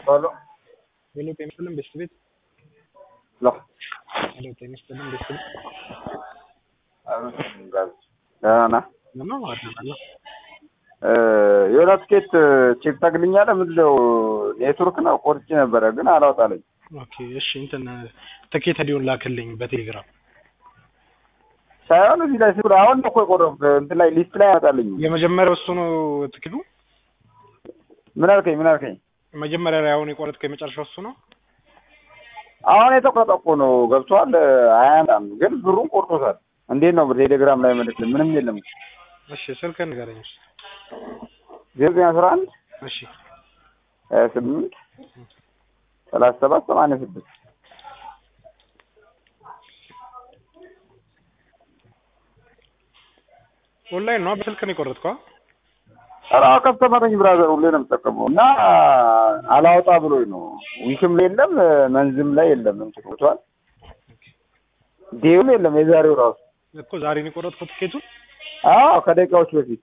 Aló. ሄሎ ጤና ይስጥልን ቤስት ቤት ሎ ሄሎ ጤና ይስጥልን ቤስት ቤት ደህና ነህ? ምነው አድርጋለሁ እ የሆነ ትኬት ቼክ ታግልኛለህ? ምንድን ነው ኔትወርክ ነው ቆርጬ ነበረ ግን አላወጣልኝ። ኦኬ እሺ እንትን ትኬት ዲዮን ላክልኝ በቴሌግራም ሳይሆን እዚህ ላይ ስለ አሁን ነው እኮ የቆረጥኩት እንትን ላይ ሊስት ላይ አያመጣልኝም። የመጀመሪያው እሱ ነው ትኬቱ ምን አልከኝ? ምን አልከኝ? መጀመሪያ ላይ አሁን የቆረጥከው የመጨረሻው እሱ ነው አሁን የተቆረጠ እኮ ነው ገብቷል። አያመጣም ግን ብሩን ቆርጦታል። እንዴት ነው ቴሌግራም ላይ መልክልኝ? ምንም የለም። እሺ ስልክህን ንገረኝ እሺ ዜሮ ዘጠኝ አስራ አንድ እሺ ሀያ ስምንት ሰላሳ ሰባት ሰማንያ ስድስት ኦንላይን ነው በስልክ ነው የቆረጥከው ኧረ ከስተመረኝ ብራዘር ሁሌ ነው የምጠቀመው እና አላወጣ ብሎኝ ነው። ዊክም ላይ የለም መንዝም ላይ የለም እንትን ገብቶሃል። ዴውም የለም የዛሬው ራሱ እኮ ዛሬ ነው የቆረጥከው ትኬቱን አዎ ከደቂቃዎች በፊት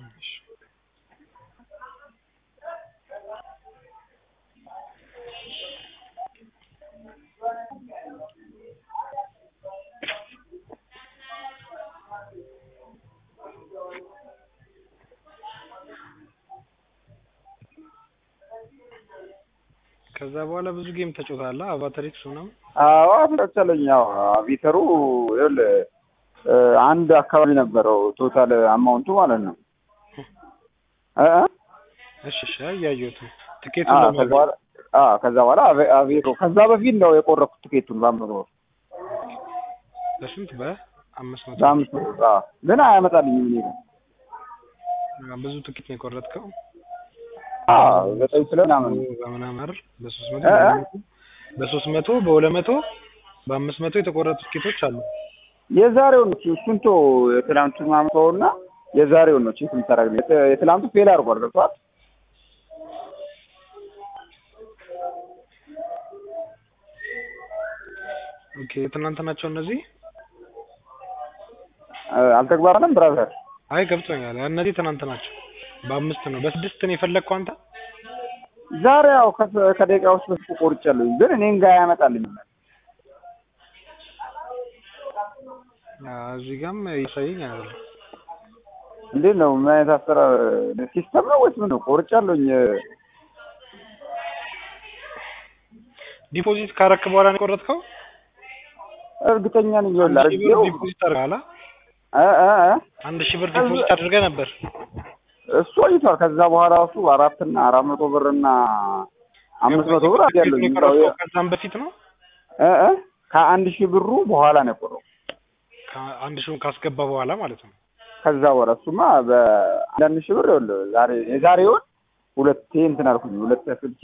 ከዛ በኋላ ብዙ ጌም ተጫውተሃል አቫተሪክስ ምናምን አዎ ተቻለኝ። ያው አቢተሩ ይኸውልህ እ አንድ አካባቢ ነበረው ቶታል አማውንቱ ማለት ነው እ እ እሺ እሺ እያየሁት ነው አዎ ትኬቱን ከዛ ለማግኘት በኋላ አዎ ከዛ በኋላ አቤ- አቤቶ ከዛ በፊት ነው የቆረኩት ትኬቱን በአምስት ብር በስንት በአምስት መቶ በአምስት ብር አዎ ግን አያመጣልኝም እኔ ጋር ብዙ ትኬት ነው የቆረጥከው አዎ ዘጠኝ ስለ ምናምን በምናምን አይደል በሶስት መቶ እ እ በሶስት መቶ በሁለት መቶ በአምስት መቶ የተቆረጡ ትኬቶች አሉ የዛሬውን ነው እሱን ተው የትናንቱን ምናምን ተወውና የዛሬውን ነው ቼክ የምታደርግ የትናንቱ ፌል አድርጓል ገብቶሃል ኦኬ የትናንት ናቸው እነዚህ እ አልተግባባንም ብራዘር አይ ገብቶኛል እነዚህ ትናንት ናቸው በአምስት ነው በስድስት ነው የፈለግከው አንተ ዛሬ ያው ከ- ከደቂቃዎች በፊት ቆርጫለሁኝ ግን እኔን ጋር አያመጣልኝም አዎ፣ እዚህ ጋርም ይሳየኝ አይደለም እንዴት ነው ምን አይነት አሰራር ሲስተም ነው ወይስ ምን ነው ቆርጫለሁኝ ዲፖዚት ካረክ በኋላ ነው የቆረጥከው እርግጠኛ ነኝ ይኸውልህ አንድ ሺህ ብር አድርጌው ዲፖዚት አድርገሃል አ? እ እ እ አንድ ሺህ ብር ዲፖዚት አድርገህ ነበር እሱ ቆይቷል ከዛ በኋላ እሱ አራት እና አራት መቶ ብር እና አምስት መቶ ብር አድርጌያለሁኝ የቆረጥከው ከዛም በፊት ነው እ እ ከአንድ ሺህ ብሩ በኋላ ነው የቆረው አንድ ሺውን ካስገባ በኋላ ማለት ነው ከዛ በኋላ እሱማ በአንዳንድ ሺህ ብር ይኸውልህ ዛሬ የዛሬውን ሁለቴ እንትን አልኩኝ ሁለቴ አስገብቼ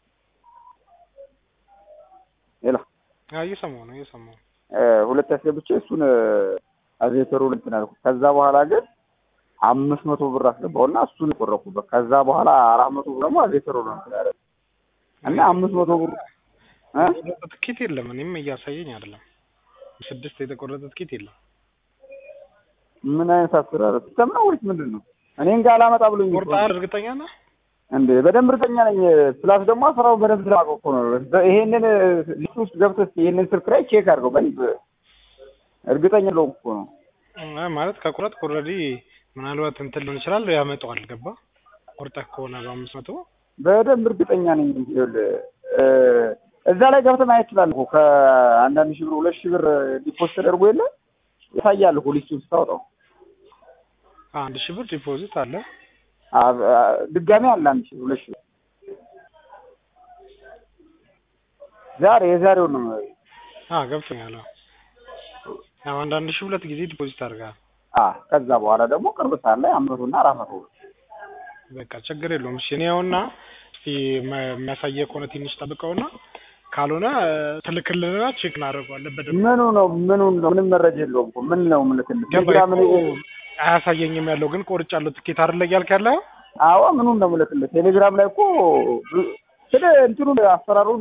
ሌላ አዎ እየሰማሁ ነው እየሰማሁ ነው እ ሁለቴ አስገብቼ እሱን አዜተሩ እንትን አልኩት ከዛ በኋላ ግን አምስት መቶ ብር አስገባውና እሱን የቆረኩበት ከዛ በኋላ አራት መቶ ብር ደግሞ አዜተሩ ነው እንትን ያደረገው እና አምስት መቶ ብር እ የተቆረጠ ትኬት የለም እኔም እያሳየኝ አይደለም ስድስት የተቆረጠ ትኬት የለም ምን አይነት አሰራር ሲስተም ነው ወይስ ምንድን ነው? እኔን ጋር አላመጣ ብሎኝ እኮ ቆርጠሃል እርግጠኛ ነህ እንዴ በደንብ እርግጠኛ ነኝ። ፕላስ ደግሞ አስራው በደንብ ስላውቀው እኮ ነው። ይሄንን ሊስት ውስጥ ገብተህ እስኪ ይሄንን ስልክ ላይ ቼክ አድርገው በደንብ እርግጠኛ ለውም እኮ ነው። አይ ማለት ከቁረጥ ኦልሬዲ ምናልባት እንትን ሊሆን ይችላል ያመጣዋል ገባ ቆርጠህ ከሆነ በአምስት መቶ በደንብ እርግጠኛ ነኝ። ይኸውልህ እ እዛ ላይ ገብተህ ማየት ትችላለህ እኮ ከአንዳንድ ሺህ ብር ሁለት ሺህ ብር ዲፖዚት ተደርጎ የለ ያሳያል እኮ ሊስቱን ስታወጣው አንድ ሺህ ብር ዲፖዚት አለ አ- አ- ድጋሜ አለ አንድ ሺህ ሁለት ሺህ ብር ዛሬ የዛሬውን ነው አ ገብቶኛል አዎ ያው አንዳንድ ሺህ ሁለት ጊዜ ዲፖዚት አድርገሃል አ ከዛ በኋላ ደግሞ ቅርብ ሰዓት ላይ አምስት መቶና አራት መቶ ብር በቃ ችግር የለውም እሺ እኔ ያውና እስቲ መ- የሚያሳየህ ከሆነ ትንሽ ጠብቀውና ካልሆነ ትልክልንና ቼክ እናደርገዋለን በደንብ ምኑ ነው ምኑ ነው ምንም መረጃ የለውም እኮ ምን ነው ምልክልህ ገባኝ ቴሌግራም ላይ እኮ አያሳየኝም ያለው ግን ቆርጫለሁ ትኬት አይደለ እያልክ ያለው አዎ ምኑን ነው ምልክልህ ቴሌግራም ላይ እኮ ስለ እንትኑ አሰራሩ